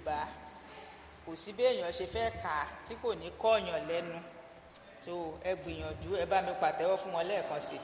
yorùbá kò sí bí èèyàn ṣe fẹ́ kà á tí kò ní kọ́ọ̀yàn lẹ́nu so ẹ gbìyànjú ẹ bá mi pàtẹ́wọ́ fún wọn lẹ́ẹ̀kan sí i.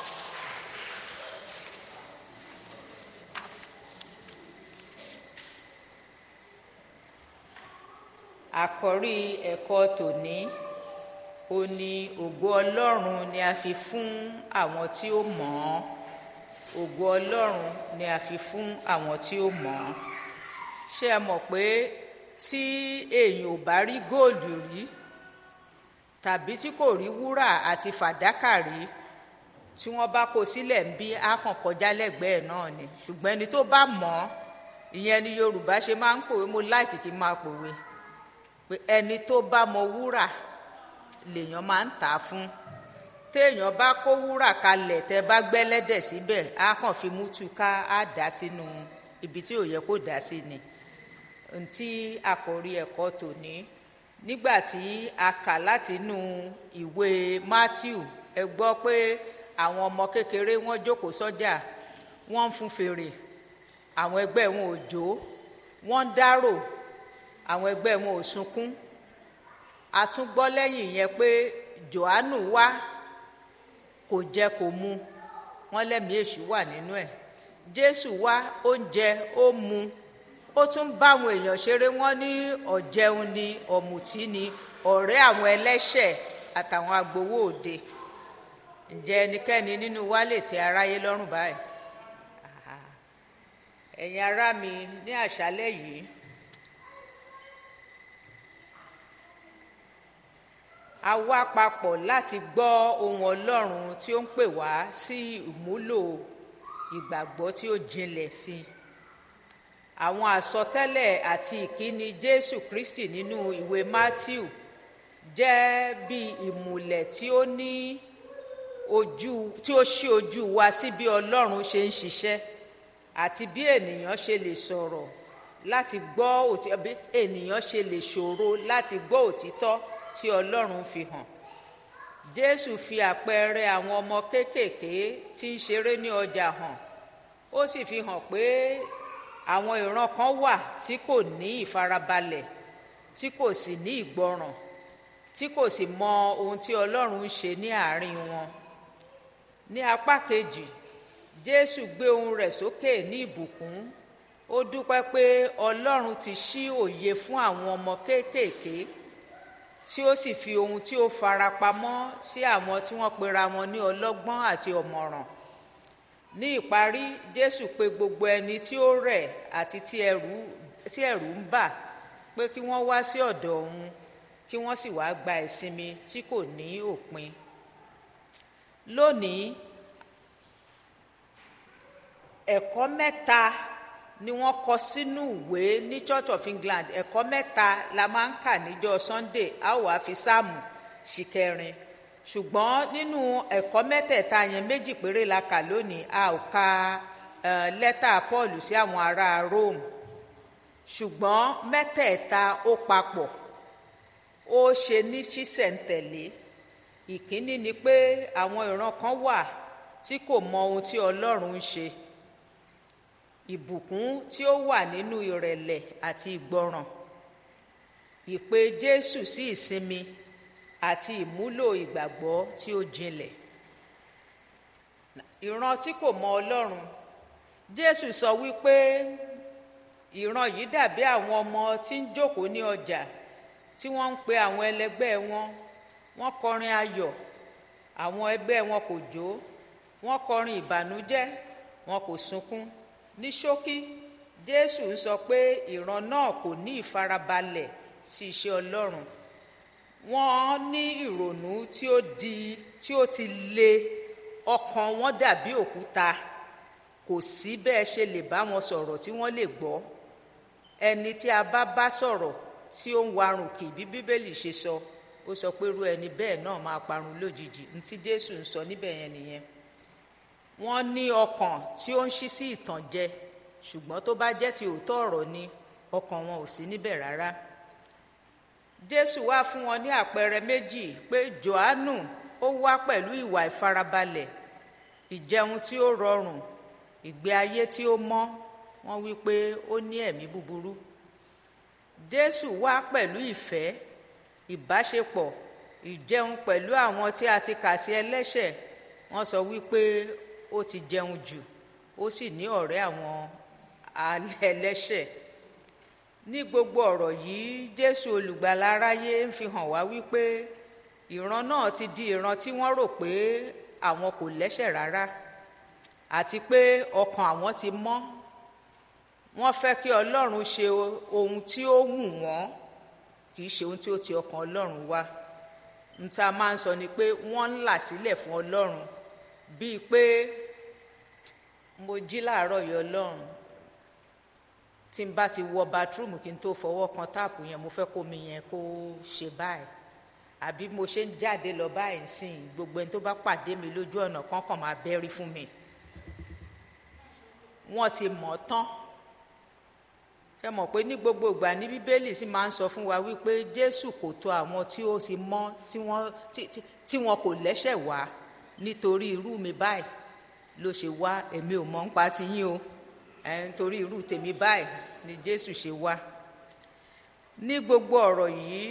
àkọ́rí ẹ̀kọ́ tòní ó ní ògo ọlọ́run ni a fi fún àwọn tí ó mọ̀ ọ́ ògo ọlọ́run ni a fi fún àwọn tí ó mọ̀ ọ́ ṣé ẹ mọ̀ pé tí èèyàn ò bá rí góòlù rí tàbí tí kò rí wúrà àti fàdákà rí tí wọ́n bá kó sílẹ̀ ń bí á kàn kọjá lẹ́gbẹ̀ẹ́ náà ni ṣùgbọ́n ẹni tó bá mọ̀ ọ́ ìyẹn ni yorùbá ṣe máa ń pòwe mo láìkì kí n máa pòwe pé ẹni tó bá mọ wúrà lèèyàn máa ń tà á fún téèyàn bá kó wúrà kalẹ̀ tẹ́ bá gbẹ́lẹ́dẹ̀ síbẹ̀ á kàn fi mú túká á dà sínú ibi tí ò yẹ kó dà sí ni ntí àkòrí ẹ̀kọ́ tòní nígbà tí a kà láti inú ìwé Matthew ẹ gbọ́ pé àwọn ọmọ kékeré wọ́n jókòó sọ́jà wọ́n ń fún fèrè àwọn ẹgbẹ́ wọn ò jó wọ́n ń dárò àwọn ẹgbẹ́ wọn ò sunkún a tún gbọ́ lẹ́yìn yẹn pé Jòhánù wá kò jẹ kò mu wọ́n lẹ́mìí èṣù wà nínú ẹ̀ Jésù wá ó ń jẹ ó mu ó tún bá àwọn èèyàn ṣeré wọ́n ní ọ̀jẹun ni ọ̀mùtí ni ọ̀rẹ́ àwọn ẹlẹ́ṣẹ̀ àtàwọn agbowó òde ǹjẹ́ ẹnikẹ́ni nínú wa lè tẹ́ aráyé lọ́rùn báyìí ẹ̀yin ará mi ní àṣálẹ́ yìí a wá papọ̀ láti gbọ́ ohun Ọlọ́run tí ó ń pè wá sí ìmúlò ìgbàgbọ́ tí ó jinlẹ̀ sí i àwọn àsọtẹ́lẹ̀ àti ìkíni Jésù Kristi nínú ìwé Matthew jẹ́ bí ìmùlẹ̀ tí ó ní ojú tí ó ṣí ojú wa sí bí Ọlọ́run ṣe ń ṣiṣẹ́ àti bí ènìyàn ṣe lè sọ̀rọ̀ láti gbọ́ òtítọ́ bí ènìyàn ṣe lè ṣòro láti gbọ́ òtítọ́ tí Ọlọ́run fi hàn Jésù fi àpẹẹrẹ àwọn ọmọ kéékèèké tí ń ṣeré ní ọjà hàn ó sì fi hàn pé àwọn ìran kan wà tí kò ní ìfarabalẹ̀ tí kò sì ní ìgbọràn tí kò sì mọ ohun tí Ọlọ́run ń ṣe ní àárín wọn ní apá kejì Jésù gbé ohùn rẹ̀ sókè ní ìbùkún ó dúpẹ́ pé Ọlọ́run ti ṣí òye fún àwọn ọmọ kéékèèké tí ó sì fi ohun tí ó farapamọ́ sí àwọn tí wọ́n pera wọn ní ọlọ́gbọ́n àti ọ̀mọ̀ràn ní ìparí Jésù pè gbogbo ẹni tí ó rẹ̀ àti tí ẹ̀rù tí ẹ̀rù ń bà pé kí wọ́n wá sí ọ̀dọ̀ òun kí wọ́n sì wá gba ìsinmi tí kò ní òpin lónìí ẹ̀kọ́ mẹ́ta ni wọ́n kọ sínú ìwé ní Church of England ẹ̀kọ́ mẹ́ta la máa ń kà níjọ́ Sunday a ó wá fi sáàmù ṣìkẹrin ṣùgbọ́n nínú ẹ̀kọ́ mẹ́tẹ̀ẹ̀ta yẹn méjì péré la kà lónìí a ò ka lẹ́tà Paul sí àwọn ará Rome ṣùgbọ́n mẹ́tẹ̀ẹ̀ta ó papọ̀ ó ṣe ní ṣísẹ̀ntẹ̀lé ìkíní ni pé àwọn ìran kan wà tí kò mọ ohun tí Ọlọ́run ń ṣe ìbùkún tí ó wà nínú ìrẹ̀lẹ̀ àti ìgbọràn ìpè Jésù sí ìsinmi àti ìmúlò ìgbàgbọ́ tí ó jinlẹ̀ ìran tí kò mọ Ọlọ́run Jésù sọ wípé ìran yìí dàbí àwọn ọmọ tí ń jókòó ní ọjà tí wọ́n ń pe àwọn ẹlẹgbẹ́ wọn wọ́n kọrin ayọ̀ àwọn ẹgbẹ́ wọn kò jó wọ́n kọrin ìbànújẹ́ wọn kò sunkún ní ṣókí Jésù ń sọ pé ìran náà kò ní ìfarabalẹ̀ sí iṣẹ́ Ọlọ́run wọ́n ní ìrònú tí ó di tí ó ti le ọkàn wọn dàbí òkúta kò sí bẹ́ẹ̀ ṣe lè bá wọn sọ̀rọ̀ tí wọ́n lè gbọ́ ẹni tí a bá bá sọ̀rọ̀ tí ó ń warùn kì bí Bíbélì ṣe sọ ó sọ pé irú ẹni bẹ́ẹ̀ náà máa parun lójijì ntí Jésù ń sọ níbẹ̀ yẹn nìyẹn wọ́n ní ọkàn tí ó ń ṣí sí ìtànjẹ ṣùgbọ́n tó bá jẹ́ ti òótọ́ ọ̀rọ̀ ni ọkàn wọn ò sí níbẹ̀ rárá Jésù wá fún wọn ní àpẹẹrẹ méjì pé Jòhánù ó wá pẹ̀lú ìwà ìfarabalẹ̀ ìjẹun tí ó rọrùn ìgbé ayé tí ó mọ́ wọ́n wí pé ó ní ẹ̀mí búburú jésù wá pẹ̀lú ìfẹ́ ìbáṣepọ̀ ìjẹun pẹ̀lú àwọn tí a ti kà sí ẹlẹ́ṣẹ̀ wọ́n sọ wípé ó ti jẹun jù ó sì ní ọ̀rẹ́ àwọn ẹlẹ́ṣẹ̀ ní gbogbo ọ̀rọ̀ yìí jésù olùgbàlà aráyé ń fi hàn wá wípé ìran náà ti di ìran tí wọ́n rò pé àwọn kò lẹ́ṣẹ̀ rárá àti pé ọkàn àwọn ti mọ́ wọ́n fẹ́ kí ọlọ́run ṣe ohun tí ó wù wọ́n kì í ṣe ohun tí ó ti ọkàn ọlọ́run wá n ta máa ń sọ ni pé wọ́n ń là sílẹ̀ fún ọlọ́run bíi pé mo jí láàárọ̀ yọ ọlọ́run tí n bá ti wọ bathroom kí n tó fọwọ́ kan táàpù yẹn mo fẹ́ kó mi yẹn kó ṣe báyìí àbí mo ṣe ń jáde lọ báyìí sìn gbogbo ẹni tó bá pàdé mi lójú ọ̀nà kankan máa bẹ́rí fún mi wọ́n ti mọ̀ tán ṣe mọ̀ pé ní gbogbo ìgbà ní bíbélì sì máa ń sọ fún wa wípé jésù kò tọ̀ àwọn tí ó ti mọ́ tí wọ́n tí wọn kò lẹ́ṣẹ̀ wá nítorí irú mi báyìí ló ṣe wá èmi ò mọ̀ ń pa ti yín o ẹ̀ nítorí irú tèmi báyìí ni jésù ṣe wá ní gbogbo ọ̀rọ̀ yìí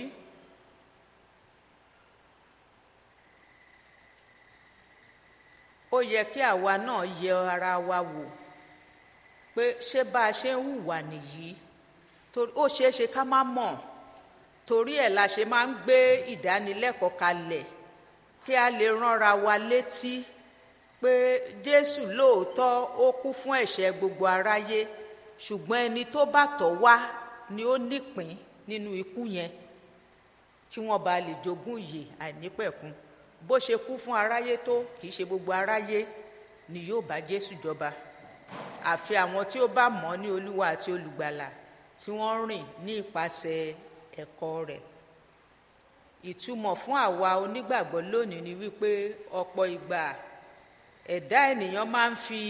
ó yẹ kí àwa náà yẹ ara wa wò pé ṣé bá a ṣe ń hùwà nìyí ó ṣeé ṣe ká má mọ̀ torí ẹ̀ la ṣe máa ń gbé ìdánilẹ́kọ̀ọ́ kalẹ̀ kí a lè ránra wa létí pé jésù lóòótọ́ ó kú fún ẹ̀ṣẹ̀ gbogbo aráyé ṣùgbọ́n ẹni tó bá tọ̀ wá ni ó nípìn nínú ikú yẹn kí wọ́n bá lè jogún ìyè àìnípẹ̀kun bó ṣe kú fún aráyé tó kì í ṣe gbogbo aráyé ni yóò bá jésù jọba àfi àwọn tí ó bá mọ̀ ní olúwa àti olùgbàlà tí wọ́n rìn ní ìpasẹ̀ ẹ̀kọ́ rẹ̀ ìtumọ̀ fún àwa onígbàgbọ́ lónìí ni wípé ọ̀pọ̀ ìgbà ẹ̀dá ènìyàn máa ń fi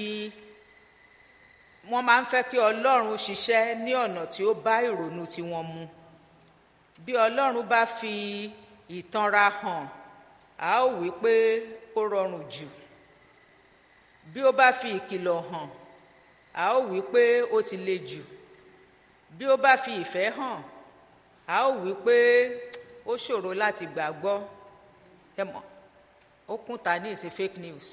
wọ́n máa ń fẹ́ kí ọlọ́run ṣiṣẹ́ ní ọ̀nà tí ó bá ìrònú tiwọn mu bí ọlọ́run bá fi ìtanra hàn a ó wí pé ó rọrùn jù bí ó bá fi ìkìlọ̀ hàn a ó wí pé ó ti le jù bí ó bá fi ìfẹ́ hàn a ó wí pé ó ṣòro láti gbàgbọ́ ẹ mọ̀ ó kún ta ní ìsìn fake news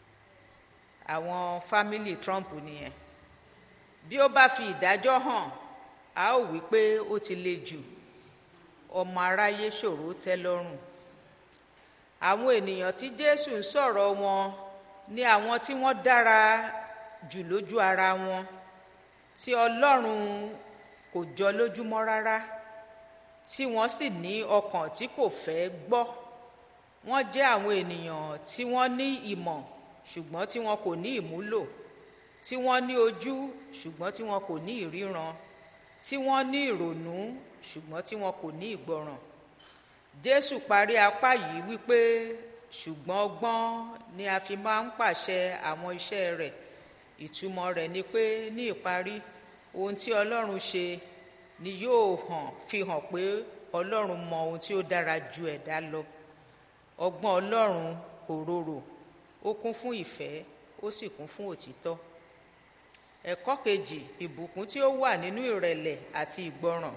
àwọn fámìlì Trump nìyẹn bí ó bá fi ìdájọ́ hàn a ó wí pé ó ti le jù ọmọ aráyé ṣòro tẹ́ lọ́rùn àwọn ènìyàn tí Jésù ń sọ̀rọ̀ wọn ni àwọn tí wọ́n dára jù lójú ara wọn tí Ọlọ́run kò jọ lójúmọ́ rárá tí wọ́n sì ní ọkàn tí kò fẹ́ gbọ́ wọ́n jẹ́ àwọn ènìyàn tí wọ́n ní ìmọ̀ ṣùgbọ́n tí wọn kò ní ìmúlò tí wọ́n ní ojú ṣùgbọ́n tí wọn kò ní ìríran tí wọ́n ní ìrònú ṣùgbọ́n tí wọn kò ní ìgbọràn Jésù parí apá yìí wípé ṣùgbọ́n ọgbọ́n ni a fi máa ń pàṣẹ àwọn iṣẹ́ rẹ̀ ìtumọ̀ rẹ̀ ni pé ní ìparí ohun tí Ọlọ́run ṣe ni yóò hàn fi hàn pé Ọlọ́run mọ ohun tí ó dára ju ẹ̀dá lọ ọgbọ́n Ọlọ́run kò rorò ó kún fún ìfẹ́ ó sì kún fún òtítọ́ ẹ̀kọ́ kejì ìbùkún tí ó wà nínú ìrẹ̀lẹ̀ àti ìgbọràn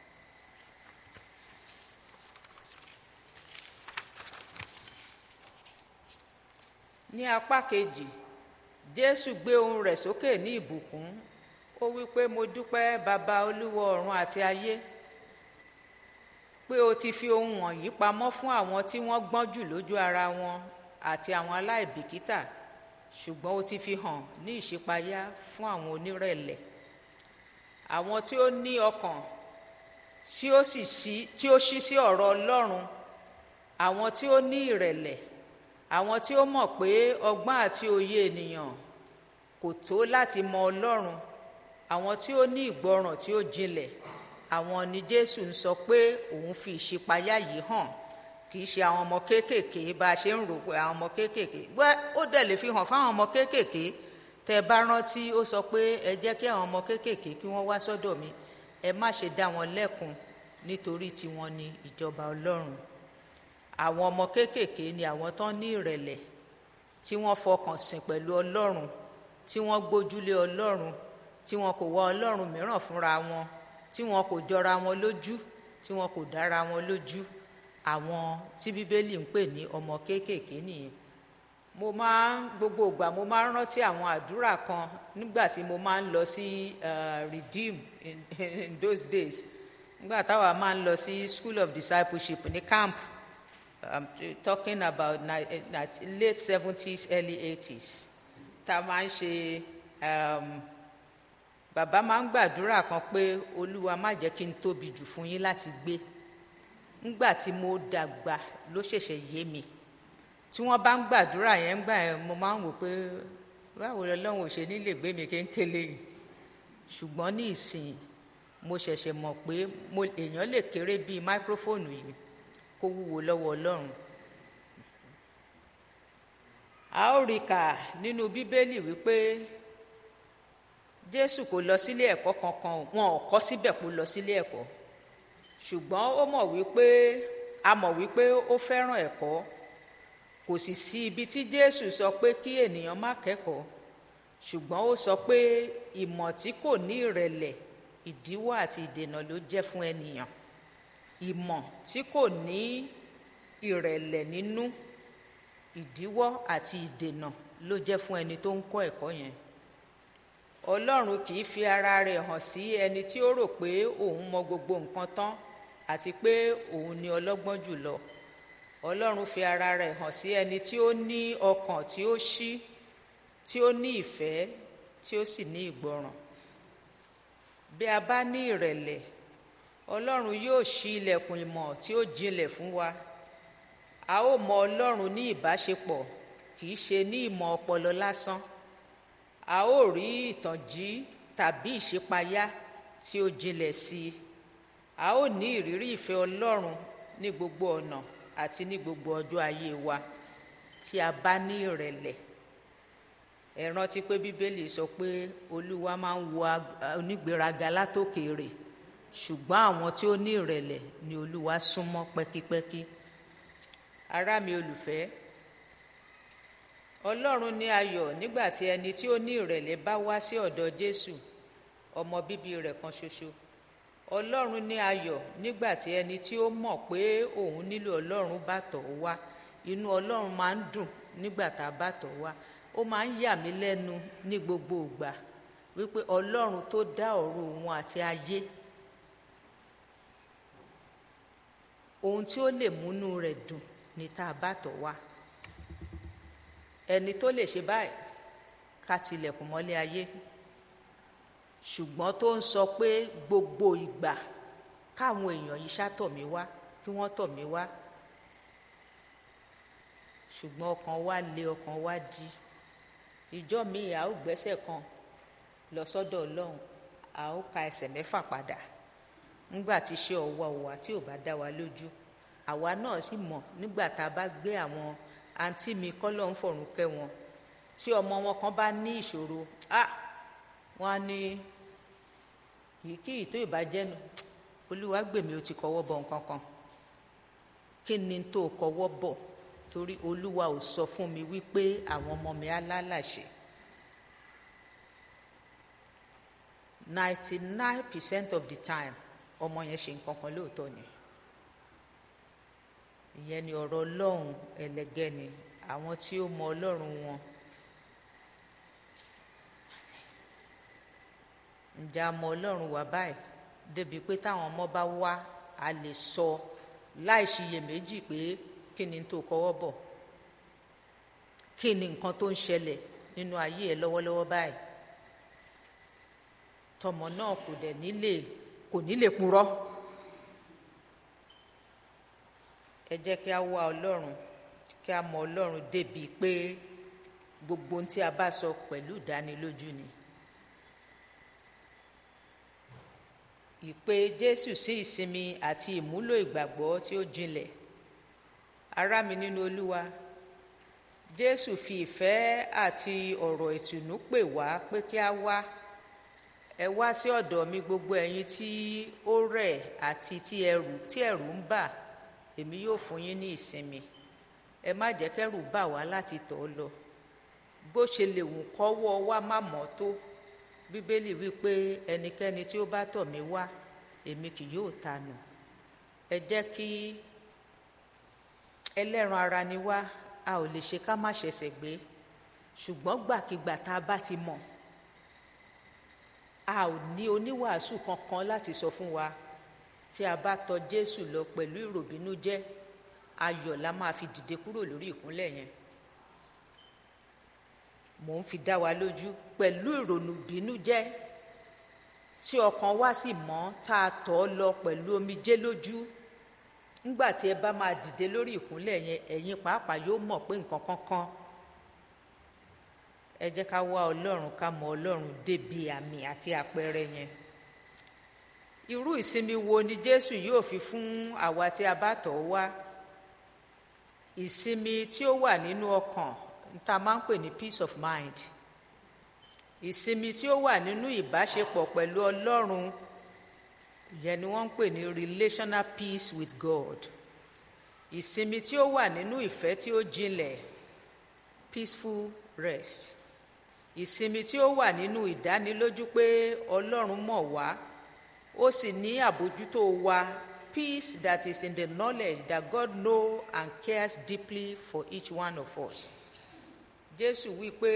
ní apá kejì Jésù gbé ohùn rẹ̀ sókè ní ìbùkún ó wí pé mo dúpẹ́ bàbá olúwa ọ̀run àti ayé pé o ti fi ohun wọ̀nyí pamọ́ fún àwọn tí wọ́n gbọ́n jù lójú ara wọn àti àwọn aláìbìkítà ṣùgbọ́n o ti fi hàn ní ìṣípayá fún àwọn onírẹ̀lẹ̀ àwọn tí ó ní ọkàn tí ó sì ṣí tí ó ṣí sí ọ̀rọ̀ Ọlọ́run àwọn tí ó ní ìrẹ̀lẹ̀ àwọn tí ó mọ̀ pé ọgbọ́n àti òye ènìyàn kò tó láti mọ Ọlọ́run àwọn tí ó ní ìgbọràn tí ó jinlẹ̀ àwọn ni Jésù ń sọ pé òun fi ìṣípayá yìí hàn kì í ṣe àwọn ọmọ kéékèèké bá a ṣe ń rò pé àwọn ọmọ kéékèèké wẹ́ ó dẹ̀ lè fi hàn fáwọn ọmọ kéékèèké tẹ́ bá rántí ó sọ pé ẹ jẹ́ kí àwọn ọmọ kéékèèké kí wọ́n wá sọ́dọ̀ mi ẹ má ṣe dá wọn lẹ́kun nítorí tiwọn ni ìjọba Ọlọ́run àwọn ọmọ kéékèèké ni àwọn tán ní ìrẹ̀lẹ̀ tí wọ́n fọkàn sìn pẹ̀lú Ọlọ́run tí wọ́n gbójúlé Ọlọ́run tí wọn kò wá Ọlọ́run mìíràn fúnra wọn tí wọn kò jọra wọn lójú tí wọn kò dára wọn lójú àwọn tí bíbélì ń pè ní ọmọ kéékèèké nìyẹn mo máa ń gbogbo ìgbà mo máa ń rántí àwọn àdúrà kan nígbà tí mo máa ń lọ sí redeem in, in those days nígbà táwa máa ń lọ sí school of discipleship ní camp i'm talking about late seventies early eighties tá a máa ń ṣe bàbá máa ń gbàdúrà kan pé olúwa má jẹ́ kí n tóbi jù fún yín láti gbé ńgbà tí mo dàgbà ló ṣẹ̀ṣẹ̀ yé mi tí wọ́n bá ń gbàdúrà yẹn ńgbà yẹn mo máa ń wò pé báwo lọ́lọ́run ò ṣe ní lè gbé mi kéńkélé yìí ṣùgbọ́n ní ìsìn mo ṣẹ̀ṣẹ̀ mọ̀ pé mo èèyàn lè kéré bíi máíkrófóònù yìí kó wúwo lọ́wọ́ ọlọ́run a ó rí kà nínú bíbélì wípé jésù kò lọ sílé ẹ̀kọ́ kankan wọn ò kọ́ síbẹ̀ kó lọ sílé ẹ̀kọ́ ṣùgbọ́n ó mọ̀ wípé a mọ̀ wípé ó fẹ́ràn ẹ̀kọ́ kò sì sí ibi tí jésù sọ pé kí ènìyàn má kẹ́kọ̀ọ́ ṣùgbọ́n ó sọ pé ìmọ̀ tí kò ní ìrẹ̀lẹ̀ ìdíwọ́ àti ìdènà ló jẹ́ fún ènìyàn ìmọ̀ tí kò ní ìrẹ̀lẹ̀ nínú ìdíwọ́ àti ìdènà ló jẹ́ fún ẹni tó ń kọ́ ẹ̀kọ́ yẹn ọlọ́run kì í fi ara rẹ̀ hàn sí ẹni tí ó rò pé òun mọ gbogbo nǹkan tán àti pé òun ni ọlọ́gbọ́n jùlọ ọlọ́run fi ara rẹ̀ hàn sí ẹni tí ó ní ọkàn tí ó ṣí tí ó ní ìfẹ́ tí ó sì ní ìgbọràn bí a bá ní ìrẹ̀lẹ̀ ọlọ́run yóò ṣí ilẹ̀kùn ìmọ̀ tí ó jinlẹ̀ fún wa a ó mọ ọlọ́run ní ìbáṣepọ̀ kì í ṣe ní ìmọ̀ ọpọlọ lásán a ó rí ìtànjí tàbí ìṣípayá tí ó jinlẹ̀ sí i a ó ní ìrírí ìfẹ́ ọlọ́run ní gbogbo ọ̀nà àti ní gbogbo ọjọ́ ayé wa tí a bá ní ìrẹ̀lẹ̀ ẹ rántí pé bíbélì sọ pé olúwa máa ń wo onígbéraga látòkèèrè ṣùgbọ́n àwọn tí ó ní ìrẹ̀lẹ̀ ni olúwa súnmọ́ pẹ́kípẹ́kí ará mi olùfẹ́ ọlọ́run ní ayọ̀ nígbà tí ẹni tí ó ní ìrẹ̀lẹ̀ bá wá sí ọ̀dọ̀ jésù ọmọ bíbí rẹ̀ kan ṣoṣo ọlọ́run ní ayọ̀ nígbà tí ẹni tí ó mọ̀ pé òun nílò ọlọ́run bá tọ̀ ọ́ wá inú ọlọ́run máa ń dùn nígbà tá a bá tọ̀ ọ́ wá ó máa ń yà mí lẹ́nu ní gbogbo ìgbà wípé ọlọ́run tó dá ọ̀run òun àti ayé ohun tí ó lè múnú rẹ̀ dùn ní tá a bá tọ̀ wá ẹni tó lè ṣe báyìí ká tilẹ̀kùn mọ́lé ayé ṣùgbọ́n tó ń sọ pé gbogbo ìgbà káwọn èèyàn yìí ṣàtọ̀ mí wá kí wọ́n tọ̀ mí wá ṣùgbọ́n ọkàn wa le ọkàn wa jí ìjọ mi à ó gbẹ́sẹ̀ kan lọ sọ́dọ̀ ọlọ́run à ó ka ẹsẹ̀ mẹ́fà padà nígbà tí iṣẹ́ ọwọ́ wa tí ò bá dá wa lójú àwa náà sì mọ̀ nígbà tá a bá gbé àwọn àǹtí mi kọ́lọ́ ń fọ̀rùn kẹ́ wọn tí ọmọ wọn kan bá ní ìṣòro ah wọn á ní yìí kí ìtó ìbàjẹ́nu olúwa gbèmí ó ti kọwọ́ bọ̀ nǹkan kan kí ni tó kọwọ́ bọ̀ torí olúwa ò sọ fún mi wípé àwọn ọmọ mi alálàṣẹ ninety nine percent of the time ọmọ yẹn ṣe nǹkan kan lóòótọ́ ni ìyẹn ni ọ̀rọ̀ ọlọ́run ẹlẹgẹ́ ni àwọn tí ó mọ ọlọ́run wọn ǹjẹ́ a mọ ọlọ́run wà báyìí débi pé táwọn ọmọ bá wá a lè sọ láì ṣiyèméjì pé kí ni tó kọwọ́ bọ̀ kí ni nǹkan tó ń ṣẹlẹ̀ nínú ayé ẹ lọ́wọ́lọ́wọ́ báyìí tọmọ náà kò dẹ̀ nílé kò nílé purọ́ ẹ jẹ́ kí a wá ọlọ́run kí a mọ ọlọ́run débi pé gbogbo ohun tí a bá sọ pẹ̀lú ìdánilójú ni. ìpè jésù sí ìsinmi àti ìmúlò ìgbàgbọ́ tí ó jinlẹ̀ ará mi nínú olúwa jésù fi ìfẹ́ àti ọ̀rọ̀ ìtùnú pè wá pé kí a wá ẹ wá sí ọ̀dọ̀ mi gbogbo ẹ̀yin tí ó rẹ̀ àti tí ẹrù tí ẹ̀rù ń bà èmi yóò fún yín ní ìsinmi ẹ má jẹ́ kẹ́rù bà wá láti tọ̀ ọ́ lọ bó ṣe lè wù kọ́wọ́ wa má mọ́ tó bíbélì wípé ẹnikẹ́ni tí ó bá tọ̀ mí wá èmi kì yóò tanù ẹ jẹ́ kí ẹlẹ́ran ara ni wá a ò lè ṣe ká má ṣẹ̀ṣẹ̀ gbé ṣùgbọ́n gbàkigbà tá a bá ti mọ̀ a ò ní oníwàásù kankan láti sọ fún wa tí a bá tọ̀ Jésù lọ pẹ̀lú ìròbìnújẹ́ ayọ̀ la máa fi dìde kúrò lórí ìkúnlẹ̀ yẹn mò ń fi dá wa lójú pẹ̀lú ìrònú bínújẹ́ tí ọkàn wa sì mọ́ tá a tọ̀ ọ́ lọ pẹ̀lú omijé lójú ńgbà tí ẹ bá máa dìde lórí ìkúnlẹ̀ yẹn ẹ̀yin pàápàá yóò mọ̀ pé nǹkan kankan ẹ jẹ́ ká wá ọlọ́run ká mọ ọlọ́run débi àmì àti àpẹẹrẹ yẹn irú ìsinmi wo ni jésù yóò fi fún àwa tí a bá tọ̀ ọ́ wá ìsinmi tí ó wà nínú ọkàn tá a máa ń pè ní peace of mind ìsinmi tí ó wà nínú ìbáṣepọ̀ pẹ̀lú ọlọ́run ìyẹn ni wọ́n ń pè ní relational peace with God ìsinmi tí ó wà nínú ìfẹ́ tí ó jinlẹ̀ peaceful rest ìsinmi tí ó wà nínú ìdánilójú pé ọlọ́run mọ̀ wá ó sì ní àbójútó wa peace that is in the knowledge that God know and cares deeply for each one of us jésù wí pé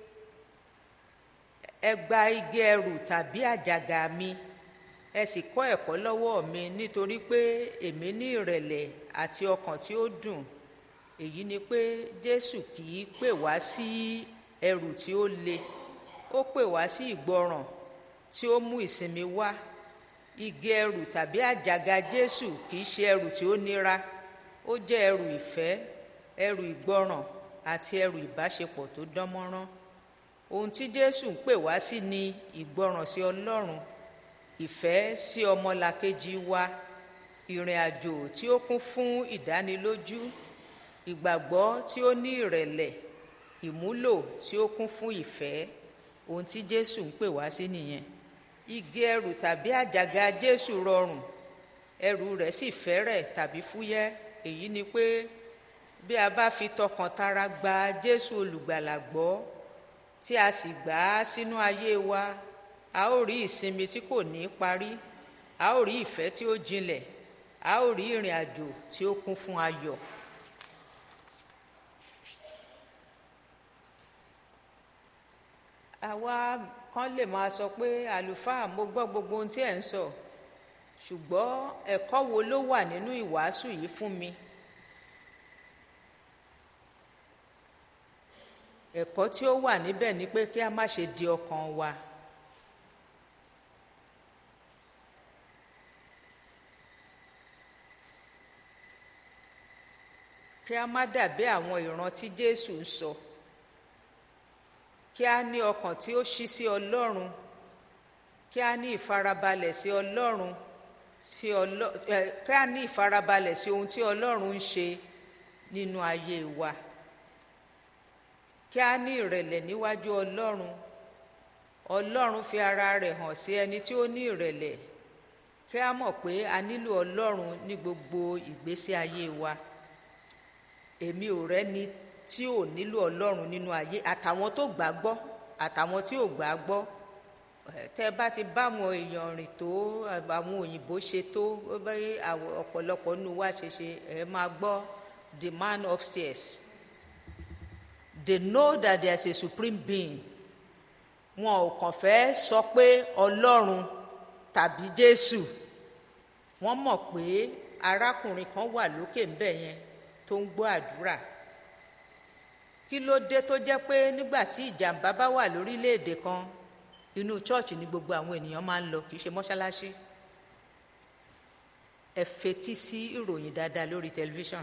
ẹ gba igi ẹrù tàbí àjàgà mi ẹ sì kọ́ ẹ̀kọ́ lọ́wọ́ mi nítorí pé èmi ní ìrẹ̀lẹ̀ àti ọkàn tí ó dùn èyí ni pé jésù kì í pè wá sí ẹrù tí ó le ó pè wá sí ìgbọràn tí ó mú ìsinmi wá igi ẹrù tàbí àjàgà jésù kì í ṣe ẹrù tí ó nira ó jẹ́ ẹrù ìfẹ́ ẹrù ìgbọràn àti ẹrù ìbáṣepọ̀ tó dán mọ́rán ohun tí jésù ń pè wá sí ni ìgbọràn sí ọlọ́run ìfẹ́ sí ọmọlàkejì wa ìrìn àjò tí ó kún fún ìdánilójú ìgbàgbọ́ tí ó ní ìrẹ̀lẹ̀ ìmúlò tí ó kún fún ìfẹ́ ohun tí jésù ń pè wá sí nìyẹn igi ẹrù tàbí àjàgà jésù rọrùn ẹrù rẹ̀ sì fẹ́rẹ̀ tàbí fúyẹ́ èyí ni pé bí a bá fi tọkàntara gba jésù olùgbàlà gbọ́ tí a sì gbà á sínú ayé wa a ó rí ìsinmi tí kò ní parí a ó rí ìfẹ́ tí ó jinlẹ̀ a ó rí ìrìn àjò tí ó kún fún ayọ̀. àwa kan lè máa sọ pé àlùfáà mo gbọ́ gbogbo ohun tí ẹ̀ ń sọ ṣùgbọ́n ẹ̀kọ́ wo ló wà nínú ìwàásù yìí fún mi ẹ̀kọ́ tí ó wà níbẹ̀ ni pé kí a má ṣe di ọkàn wa kí a má dàbí àwọn ìran tí Jésù ń sọ kí a ní ọkàn tí ó ṣí sí Ọlọ́run kí a ní ìfarabalẹ̀ sí Ọlọ́run sí ọlọ ẹ kí a ní ìfarabalẹ̀ sí ohun tí Ọlọ́run ń ṣe nínú ayé wa kí a ní ìrẹ̀lẹ̀ níwájú Ọlọ́run Ọlọ́run fi ara rẹ̀ hàn sí ẹni tí ó ní ìrẹ̀lẹ̀ kí a mọ̀ pé a nílò Ọlọ́run ní gbogbo ìgbésí ayé wa èmi ò rẹ́ni tí ò nílò Ọlọ́run nínú ayé àtàwọn tó gbà gbọ́ àtàwọn tí ò gbà gbọ́ tẹ́ bá ti bá àwọn èèyàn rìn tó àwọn òyìnbó ṣe tó ọ̀pọ̀lọpọ̀ nínú wa ṣe ṣe ẹ máa gbọ́ the man upstairs they know that there is a supreme being wọn ò kàn fẹ́ sọ pé Ọlọ́run tàbí Jésù wọ́n mọ̀ pé arákùnrin kan wà lókè ńbẹ̀ yẹn tó ń gbọ́ àdúrà kí ló dé tó jẹ́ pé nígbà tí ìjàmbá bá wà lórílẹ̀‐èdè kan inú chọ́ọ̀chì ni gbogbo àwọn ènìyàn máa ń lọ kì í ṣe mọ́ṣáláṣí ẹ fetí sí ìròyìn dáadáa lórí tẹlifíṣàn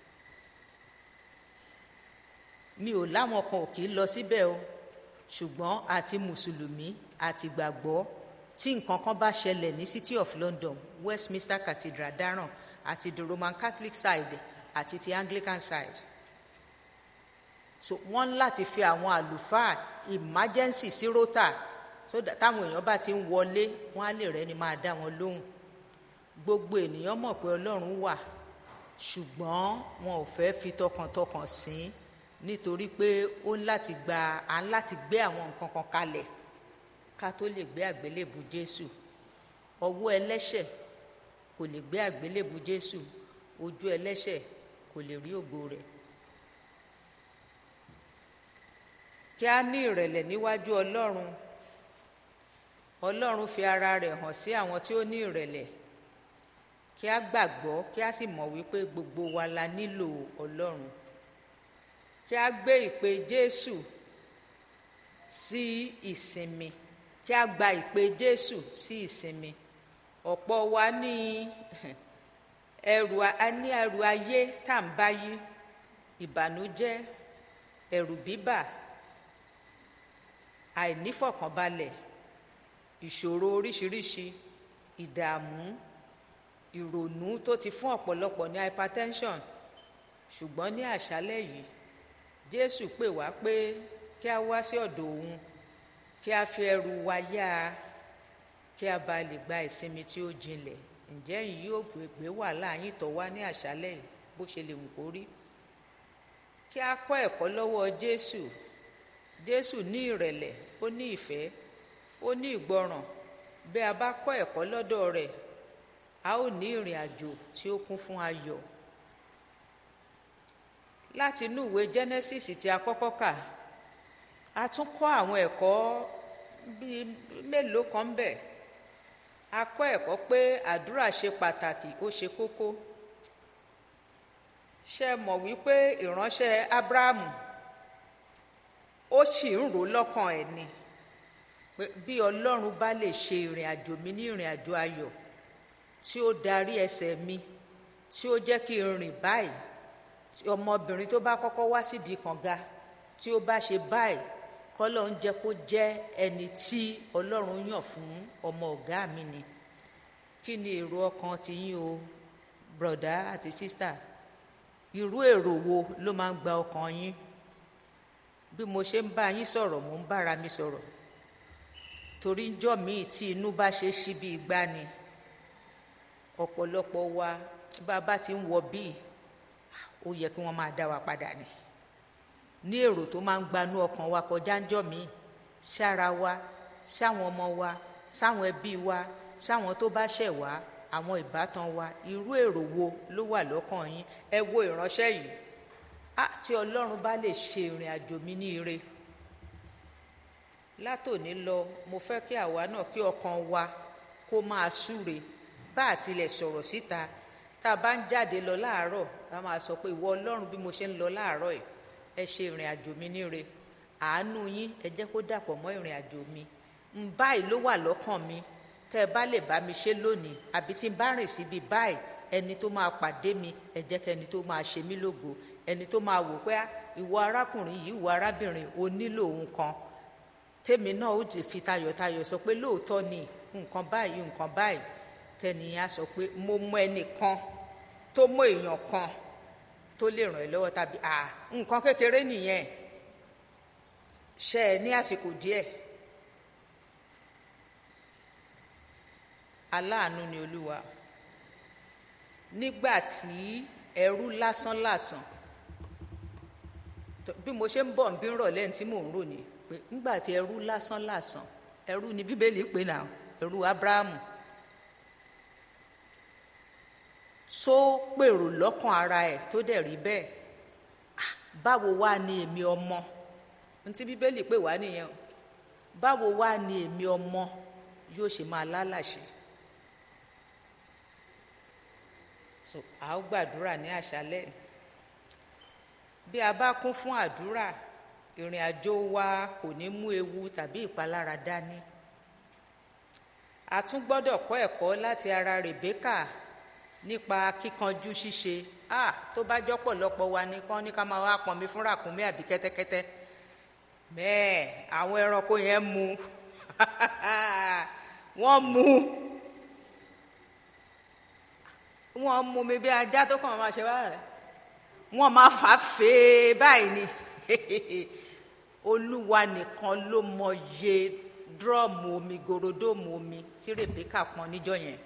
mi ò láwọn kan ò kì í lọ síbẹ̀ o ṣùgbọ́n àti mùsùlùmí àti gbàgbọ́ tí nǹkan kan bá ṣẹlẹ̀ ní City of London Westminster Cathedral dáràn àti the Roman Catholic side àti ti Anglican side so wọ́n láti fi àwọn àlùfáà emergency sí rota so that táwọn èèyàn bá ti ń wọlé wọ́n á lè rẹ́ni máa dá wọn lóhùn gbogbo ènìyàn mọ̀ pé Ọlọ́run wà ṣùgbọ́n wọn ò fẹ́ fi tọkàntọkàn sìn nítorí pé ó ń láti gba à ń láti gbé àwọn nǹkan kan kalẹ̀ ká tó lè gbé àgbélébù Jésù ọwọ́ ẹlẹ́ṣẹ̀ kò lè gbé àgbélébù jésù ojú ẹlẹ́ṣẹ̀ kò lè rí ògo rẹ̀ kí a ní ìrẹ̀lẹ̀ níwájú ọlọ́run ọlọ́run fi ara rẹ̀ hàn sí àwọn tí ó ní ìrẹ̀lẹ̀ kí a gbàgbọ́ kí a sì mọ̀ wípé gbogbo wa la nílò ọlọ́run kí a gbé ìpè jésù sí ìsinmi kí a gba ìpè jésù sí ìsinmi ọ̀pọ̀ wa ní ẹrù a ní ẹrù ayé tá à ń báyí ìbànújẹ́ ẹ̀rù bíbà àìnífọ̀kànbalẹ̀ ìṣòro oríṣiríṣi ìdààmú ìrònú tó ti fún ọ̀pọ̀lọpọ̀ ní hypertension ṣùgbọ́n ní àṣálẹ́ yìí jésù pè wá pé kí a wá sí ọ̀dọ̀ òun kí a fi ẹrù wa yá a kí a bá lè gba ìsinmi tí ó jinlẹ̀ ǹjẹ́ yìí yóò gbé wàhálà yín tọ̀ wá ní àṣálẹ́ yìí bó ṣe lè wù kó rí kí a kọ́ ẹ̀kọ́ lọ́wọ́ jésù jésù ní ìrẹ̀lẹ̀ ó ní ìfẹ́ ó ní ìgbọràn bí a bá kọ́ ẹ̀kọ́ lọ́dọ̀ rẹ̀ a ó ní ìrìn àjò tí ó kún fún ayọ̀ láti inú ìwé genesis tí a kọ́kọ́ kà a tún kọ́ àwọn ẹ̀kọ́ bíi mélòó kan ń bẹ a kọ́ ẹ̀kọ́ pé àdúrà ṣe pàtàkì ó ṣe kókó ṣe mọ̀ wípé ìránṣẹ́ abrahamu ó sì ń rò lọ́kàn ẹ̀ ni pé bí ọlọ́run bá lè ṣe ìrìn àjò mi ní ìrìn àjò ayọ̀ tí ó darí ẹsẹ̀ mi tí ó jẹ́ kí n rìn báyìí tí ọmọbìnrin tó bá kọ́kọ́ wá sídìí kànga tí ó bá ṣe báyìí kọ́lọ́ ń jẹ́ kó jẹ́ ẹni tí ọlọ́run yàn fún ọmọ ọ̀gá mi ni kí ni èrò ọkàn ti yín o brọ̀dá àti sísítà irú èrò wo ló máa ń gba ọkàn yín bí mo ṣe ń bá yín sọ̀rọ̀ mo ń bára mi sọ̀rọ̀ torí ńjọ́ míì tí inú bá ṣe ṣí bí igbá ni ọ̀pọ̀lọpọ̀ wa bá a bá ti ń wọ bíi ó yẹ kí wọ́n máa dá wa padà ni ní èrò tó máa ń gbanú ọkàn wa kọjá ńjọ́ míì sí ara wa sáwọn ọmọ wa sáwọn ẹbí wa sáwọn tó bá ṣẹ̀ wá àwọn ìbátan wa irú èrò wo ló wà lọ́kàn yín ẹ wo ìránṣẹ́ yìí á tí ọlọ́run bá lè ṣe ìrìn àjò mi ní ire látòní lọ mo fẹ́ kí àwa náà kí ọkàn wa kó máa súre bá àtilẹ̀ sọ̀rọ̀ síta tá a bá ń jáde lọ láàárọ̀ a máa sọ pé ìwọ ọlọ́run bí mo ṣe ń lọ láàárọ̀ yìí ẹ ṣe ìrìn àjò mi níre àánú yín ẹ jẹ́ kó dàpọ̀ mọ́ ìrìn àjò mi ń báyìí ló wà lọ́kàn mi tẹ́ ẹ bá lè bá mi ṣe lónìí àbí tí n bá rìn síbi báyìí ẹni tó máa pàdé mi ẹ jẹ́ kẹ́ni tó máa ṣe mí lógo ẹni tó máa wò pé ìwọ arákùnrin yìí ìwọ arábìnrin o nílò ohun kan tèmi náà ó ti fi tayọ̀tayọ̀ sọ pé lóòótọ́ ni nǹkan báyìí nǹkan báyìí tẹnìyàn á sọ pé mo mọ ẹnìkan tó mọ èèyàn kan tó lè ràn ẹ́ lọ́wọ́ tàbí à nǹkan kékeré nìyẹn ṣe ẹ ní àsìkò díẹ̀ aláàánú ni olúwa nígbà tí ẹrú lásánlàsàn bí mo ṣe ń bọ̀ ń bí rọ̀ lẹ́yìn tí mò ń rò ní pé nígbà tí ẹrú lásánlàsàn ẹrú ni bíbélì pè náà ẹrú abrahamu tó pèrò lọ́kàn ara ẹ̀ tó dẹ̀ rí bẹ́ẹ̀ báwo wá ni èmi ọmọ ní tí bíbélì pè wá nìyẹn báwo wá ni èmi ọmọ yóò ṣe máa lálàṣe so a ó gbàdúrà ní àṣálẹ́ bí a bá kún fún àdúrà ìrìn àjò wa kò ní mú ewu tàbí ìpalára dání a tún gbọ́dọ̀ kọ́ ẹ̀kọ́ láti ara Rèbékà nípa kíkanjú ṣíṣe a tó bá jọ́ pọ̀lọpọ̀ wa ní kán ní ká máa wá pọnmi fún ràkúnmí àbí kẹ́tẹ́kẹ́tẹ́ bẹ́ẹ̀ àwọn ẹranko yẹn mu wọ́n mu wọ́n mú mi bí ajá tó kàn máa ṣe báyìí wọ́n máa fà á fèé báyìí ni olúwa nìkan ló mọye dúrọ́ọ̀mù omi gorodomu omi tí Rèbékà pọn níjọ́ yẹn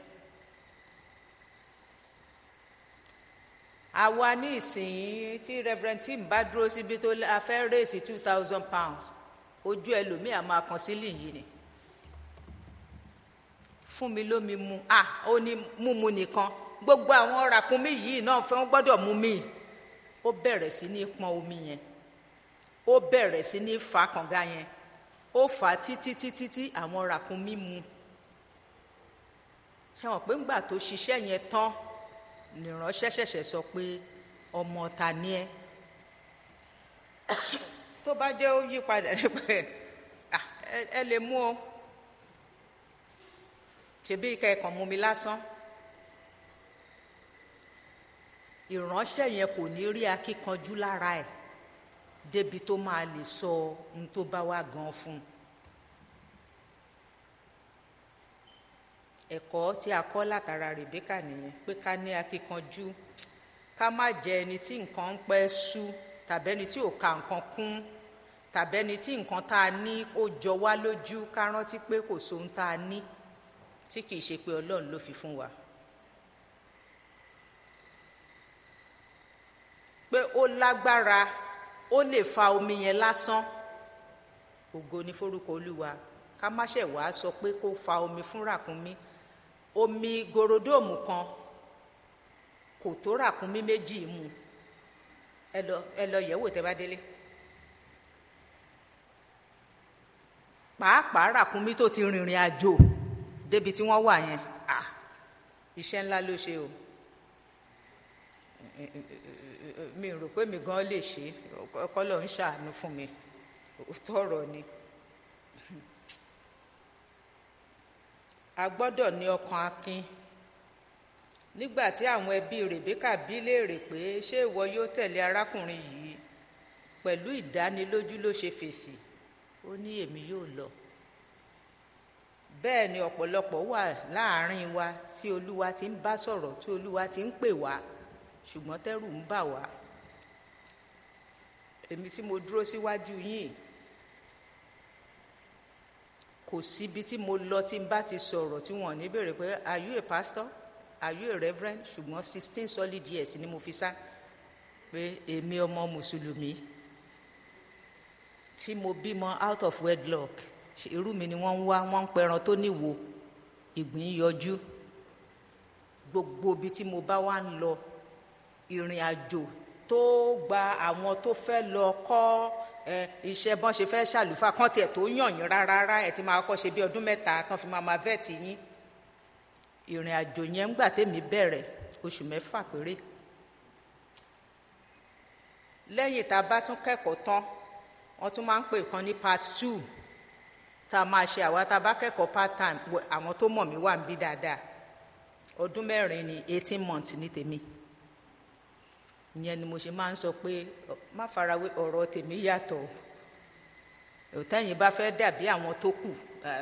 àwa ní ìsìn tí Reverend Tim bá dúró síbi tó a fẹ́ rèsì two thousand pounds ojú ẹlòmíà máa kan sílì yìí ni fún mi lómi mu à ó ní múmu nìkan gbogbo àwọn ràkúnmí yìí náà fẹ́ wọ́n gbọ́dọ̀ mú mi ó bẹ̀rẹ̀ sí ní pọn omi yẹn ó bẹ̀rẹ̀ sí ní fa kànga yẹn ó fà á títí títí tí àwọn ràkúnmí mu ṣe wọn pé ńgbà tó ṣiṣẹ́ yẹn tán nìránṣẹ́ ṣẹ̀ṣẹ̀ sọ pé ọmọ ta ni ẹ́ tó bá jẹ́ ó yí padà ní pé ẹ lè mú o ṣebí kẹ́ẹ̀kan mú mi lásán ìránṣẹ́ yẹn kò ní rí akíkanjú lára ẹ̀ débi tó máa lè sọ ohun tó bá wá gan fún un. ẹ̀kọ́ tí a kọ́ látara Rèbékà nìyẹn pé ká ní akíkanjú ká má jẹ ẹni tí nǹkan ń pẹ́ sú tàbí ẹni tí ò ka nǹkan kún tàbí ẹni tí nǹkan tá a ní ó jọ wá lójú ká rántí pé kò sóhun tá a ní tí kìí ṣe pé Ọlọ́run ló fi fún wa. pé ó lágbára ó lè fa omi yẹn lásán ògo ní forúkọ Olúwa ká má ṣe wàá sọ pé kó fa omi fún ràkúnmí omi gorodóòmù kan kò tó ràkúnmí méjì mu ẹ lọ ẹ lọ yẹ̀wò tẹ́ bá délé pàápàá ràkúnmí tó ti rìnrìn àjò débi tí wọ́n wà yẹn ah iṣẹ́ ńlá ló ṣe o mi rò pé mi gan lè ṣe kọ́lọ̀ ń ṣàánú fún mi tọrọ ni a gbọ́dọ̀ ní ọkàn akin nígbà tí àwọn ẹbí Rèbékà bí léèrè pé ṣé ìwọ yóò tẹ̀lé arákùnrin yìí pẹ̀lú ìdánilójú ló ṣe fèsì ó ní èmi yóò lọ bẹ́ẹ̀ ni ọ̀pọ̀lọpọ̀ wà láàrin wa tí Olúwa ti ń bá sọ̀rọ̀ tí Olúwa ti ń pè wá ṣùgbọ́n tẹ́rù ń bà wá èmi tí mo dúró síwájú yìí kò síbi tí mo lọ tí n bá ti sọ̀rọ̀ tí wọ́n ní béèrè pé are you a pastor are you a reverend ṣùgbọ́n sixteen solid years ni mo fi sá pé èmi ọmọ mùsùlùmí tí mo bímọ out of wedlock irú mi ni wọ́n ń wá wọ́n ń pẹran tó níwo ìgbín yọjú gbogbo ibi tí mo bá wá ń lọ ìrìn àjò tó gba àwọn tó fẹ́ lọ kọ́ ẹ iṣẹ́ bọ́n ṣe fẹ́ ṣàlùfà kan tiẹ̀ tó yàn yín rárá ẹ ti máa kọ́ ṣe bí ọdún mẹ́ta tán fi máa máa vẹ́ẹ̀tì yín ìrìn àjò yẹn ńgbà tèmi bẹ̀rẹ̀ oṣù mẹ́fà péré lẹ́yìn tá a bá tún kẹ́kọ̀ọ́ tán wọ́n tún máa ń pè kan ní part two tá a máa ṣe àwa tá a bá kẹ́kọ̀ọ́ part time àwọn tó mọ̀ mí wà ń bí dáadáa ọdún mẹ́rin ni eighteen months ní tèmi ìyẹn ni mo ṣe máa ń sọ pé má farawé ọ̀rọ̀ tèmi yàtọ̀ òtẹ́yìn bá fẹ́ dàbí àwọn tó kù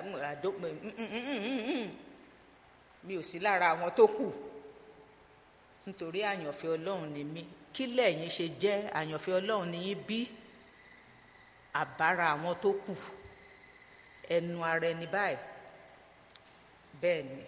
mi ò sí lára àwọn tó kù nítorí àyànfẹ́ ọlọ́run ni mí kí lẹ́yìn ṣe jẹ́ àyànfẹ́ ọlọ́run ni yín bí àbára àwọn tó kù ẹnu ara ẹni báyìí bẹ́ẹ̀ ni.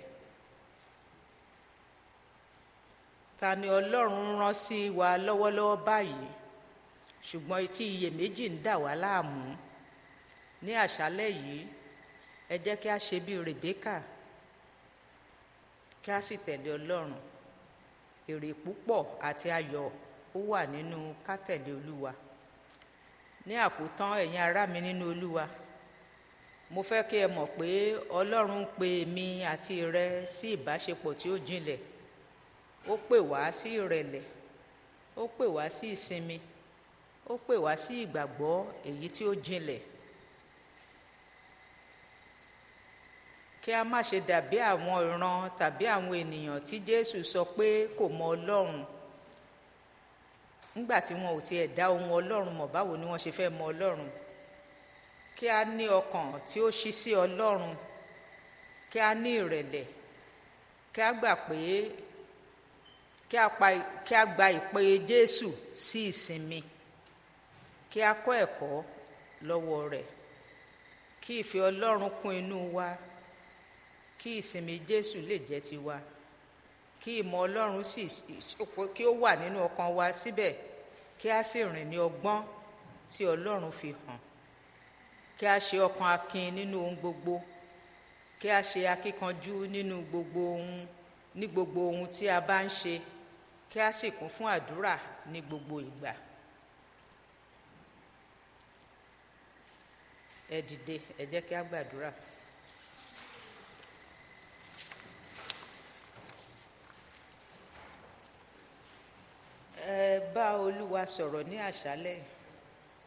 ta ni ọlọ́run rán sí wa lọ́wọ́lọ́wọ́ báyìí ṣùgbọ́n etí iyèméjì ń dà wá láàmú ní àṣálẹ́ yìí ẹ jẹ́ kí a ṣe bí Rèbékà kí a sì tẹ̀lé ọlọ́run èrè púpọ̀ àti ayọ̀ ó wà nínú ká tẹ̀lé olúwa ní àkótán ẹ̀yin ará mi nínú olúwa mo fẹ́ kí ẹ mọ̀ pé ọlọ́run ń pe èmi àti rẹ sí ìbáṣepọ̀ tí ó jinlẹ̀ ó pè wá sí ìrẹ̀lẹ̀ ó pè wá sí ìsinmi ó pè wá sí ìgbàgbọ́ èyí tí ó jinlẹ̀ kí a má ṣe dàbí àwọn ìran tàbí àwọn ènìyàn tí Jésù sọ pé kò mọ Ọlọ́run nígbà tí wọn ò tiẹ̀ dá ohun Ọlọ́run mọ̀ báwo ni wọ́n ṣe fẹ́ mọ Ọlọ́run kí a ní ọkàn tí ó ṣí sí Ọlọ́run kí a ní ìrẹ̀lẹ̀ kí a gbà pé kí a pa kí a gba ìpè Jésù sí ìsinmi kí a kọ́ ẹ̀kọ́ lọ́wọ́ rẹ̀ kí ìfẹ́ Ọlọ́run kún inú wa kí ìsinmi Jésù lè jẹ́ tiwa kí ìmọ̀ Ọlọ́run sì kí ó wà nínú ọkàn wa síbẹ̀ kí a sì rìn ní ọgbọ́n tí Ọlọ́run fi hàn kí a ṣe ọkàn akin nínú ohun gbogbo kí a ṣe akíkanjú nínú gbogbo ohun ní gbogbo ohun tí a bá ń ṣe kí a sì kún fún àdúrà ní gbogbo ìgbà. ẹ dìde ẹ jẹ́ kí a gbàdúrà. ẹ bá olúwa sọ̀rọ̀ ní àṣálẹ̀ yìí